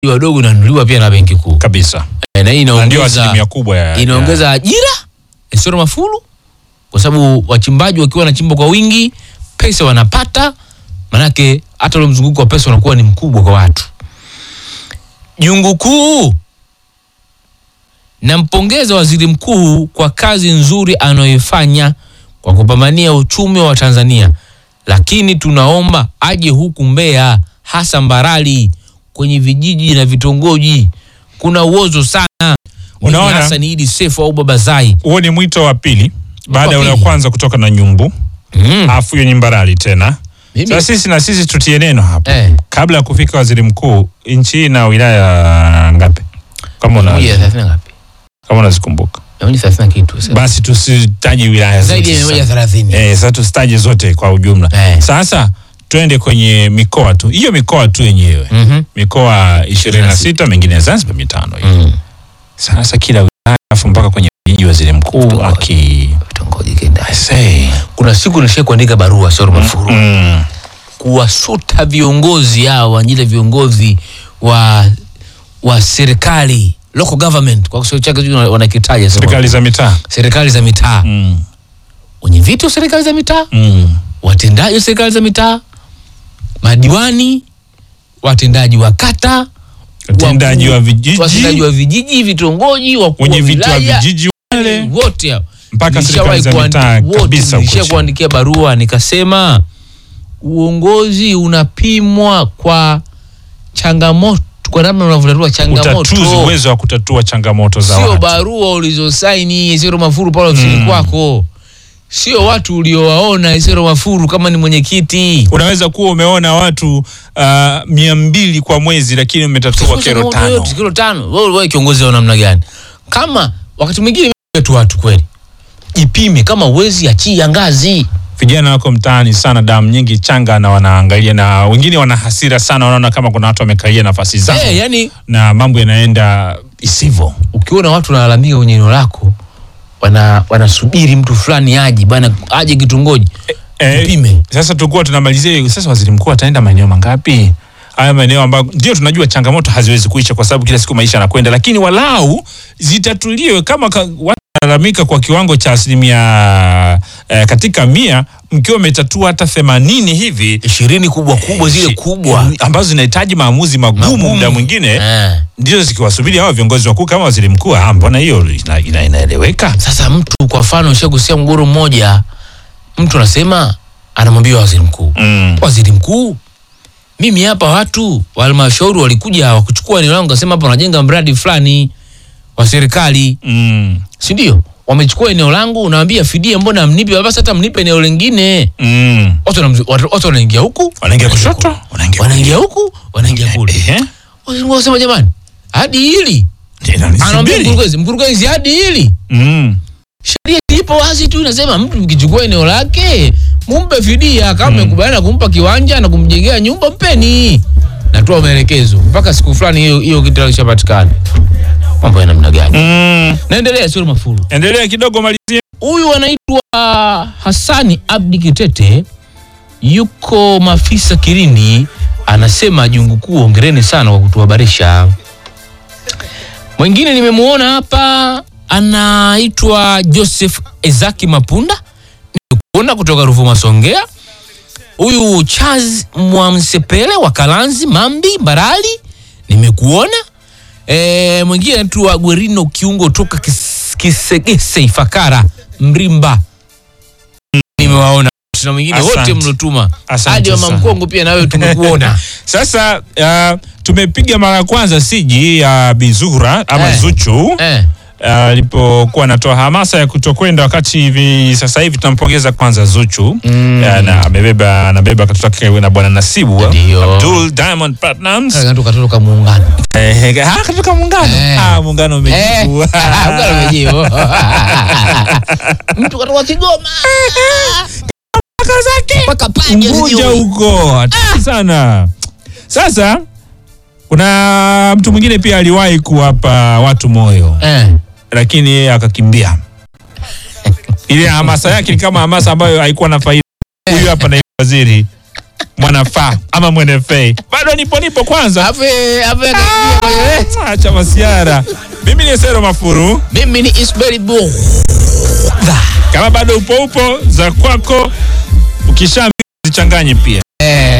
wadogo inanunuliwa pia na benki kuu kabisa, Eh, na hii na ndio inaongeza asilimia kubwa ya, inaongeza ajira Esoro Mafuru, kwa sababu wachimbaji wakiwa wanachimba kwa wingi, pesa wanapata, manake hata ule mzunguko wa pesa unakuwa ni mkubwa kwa watu. Jungu kuu, nampongeza waziri mkuu kwa kazi nzuri anayoifanya kwa kupambania uchumi wa Tanzania, lakini tunaomba aje huku Mbeya, hasa Mbarali, kwenye vijiji na vitongoji. Kuna uozo sana. Unaona? Mimi Hassan Idi Sefu au Baba Zai. huo ni mwito wa pili baada ya ule wa pili. kwanza kutoka na nyumbu Mm. alafu hiyo ni Mbarali tena. Mimi- Sasa sisi na sisi tutie neno hapa Eh. kabla ya kufika waziri mkuu, nchi hii na wilaya ngapi kama una Moja thelathini ngapi? kama unazikumbuka, Mia moja thelathini na kitu. sema. basi tusitaje wilaya Zaidi ya zote mia moja sasa. thelathini. Eh, sasa tusitaje zote kwa ujumla. Eh. Sasa twende kwenye mikoa tu, hiyo mikoa tu yenyewe Mhm. mikoa ishirini na sita mengine ya Zanzibar mitano hiyo. Mm. Sasa kila wilaya afu mpaka kwenye jiji waziri mkuu aki Vitongoji kenda. I say. Kuna siku nishai kuandika barua Soro Mafuru Mm. kuwasuta viongozi hao wajile viongozi wa wa serikali local government kwa Kiswahili chake sijui wanakitaja sema. Serikali za mitaa. serikali za mitaa Mm. wenye viti wa serikali za mitaa Mm. watendaji wa serikali za mitaa madiwani watendaji wa kata Watendaji wakuu- wa vijiji. watendaji wa vijiji vitongoji wakuu wenye wa viti wa wilaya, vijiji wale wote hao. mpaka Nilishawahi serikali za kuandi- mitaa wote kabisa huko nilisha chini. kuandikia barua nikasema uongozi unapimwa kwa changamoto kwa namna unavyotatua utatuzi, changamoto uwezo wa kutatua changamoto za sio watu. barua ulizosaini Isero Mafuru pale ofisini Mm. kwako sio watu uliowaona Isero Mafuru kama ni mwenyekiti Unaweza kuwa umeona watu uh, mia mbili kwa mwezi lakini umetatua kero Changamoto tano. yote, kero tano wewe wewe kiongozi wa namna gani kama wakati mwingine tu watu kweli jipime kama uwezi achia ngazi Vijana wako mtaani sana, damu nyingi changa, na wanaangalia na wengine wana hasira sana, wanaona kama kuna watu wamekalia nafasi zao eh yani na mambo yanaenda isivyo. ukiona watu wanalalamika kwenye eneo lako wana wanasubiri mtu fulani aje bana aje kitongoji Eh, Jipime. Sasa tulikuwa tunamalizia hiyo. Sasa waziri mkuu ataenda maeneo mangapi? Haya maeneo ambayo ndio tunajua changamoto haziwezi kuisha kwa sababu kila siku maisha yanakwenda, lakini walau zitatuliwe. Kama ka, watu wanalalamika kwa kiwango cha asilimia eh, katika mia, mkiwa umetatua hata themanini hivi ishirini kubwa kubwa zile shi- kubwa ambazo zinahitaji maamuzi magumu Magumu. muda mwingine eh. ndio zikiwasubiri hawa viongozi wakuu kama waziri mkuu. Ah, mbona hiyo ina, ina, inaeleweka? Sasa mtu kwa mfano ushagusia mgogoro mmoja, mtu anasema anamwambia waziri mkuu Mm. waziri mkuu, mimi hapa watu wa halmashauri walikuja wakuchukua eneo langu, kasema hapa wanajenga mradi fulani wa serikali, Mm. si ndio? Wamechukua eneo langu, unaambia fidia, mbona mnipe? Basi hata mnipe eneo lingine. Mm. Watu wanamzu- watu watu wanaingia huku, Wanaingia kushoto, kule. wanaingia wanaingia huku, wanaingia kule. Ehe. Waziri mkuu anasema jamani, hadi hili anaambia Inanisubiri. mkurugenzi, mkurugenzi, hadi hili Mm. sheria ipo wazi tu inasema mtu mkichukua eneo lake mumpe fidia kama mmekubaliana kumpa kiwanja na kumjengea nyumba mpeni natoa maelekezo mpaka siku fulani hiyo hiyo kitu kishapatikana mambo ya namna gani Mm. naendelea sio mafuru Endelea kidogo, malizia. huyu anaitwa Hassani Abdi Kitete yuko Mafisa Kirindi anasema jungu kuu ongereni sana kwa kutuhabarisha mwingine nimemuona hapa anaitwa Joseph Ezaki Mapunda nimekuona kutoka Ruvuma Songea huyu Charles Mwamsepele wa Kalanzi Mambi Mbarali nimekuona e, mwingine anaitwa Gwerino Kiungo toka Kis- Kisegese Ifakara Mrimba nimewaona na mwingine wote Asante. mlotuma Asante hadi mama sana. Mkongo pia nawe tumekuona Sasa uh, tumepiga mara ya kwanza siji ya Bizura ama Eh. Zuchu eh. alipokuwa anatoa hamasa ya kutokwenda, wakati hivi sasa hivi tunampongeza kwanza Zuchu Mm. Eh, na amebeba anabeba katoto kake na bwana Nasibu Ndio. Abdul Diamond Platnumz katoka katoka muungano eh, ah, katoka muungano Eh. ah, muungano Eh, umejibu muungano umejibu. mtu katoka Kigoma mpaka pande Unguja sijui. huko hatari sana. Sasa kuna mtu mwingine pia aliwahi kuwapa watu moyo eh. lakini yeye akakimbia. Ile hamasa yake ni kama hamasa ambayo haikuwa na faida. Huyu hapa na waziri mwanafaa ama mwenefei bado nipo nipo kwanza Afe afe kaingia kwenye acha masiara mimi ni Sero Mafuru Mimi ni Isberi Bu. kama bado upo upo za kwako ukisha zichanganye pia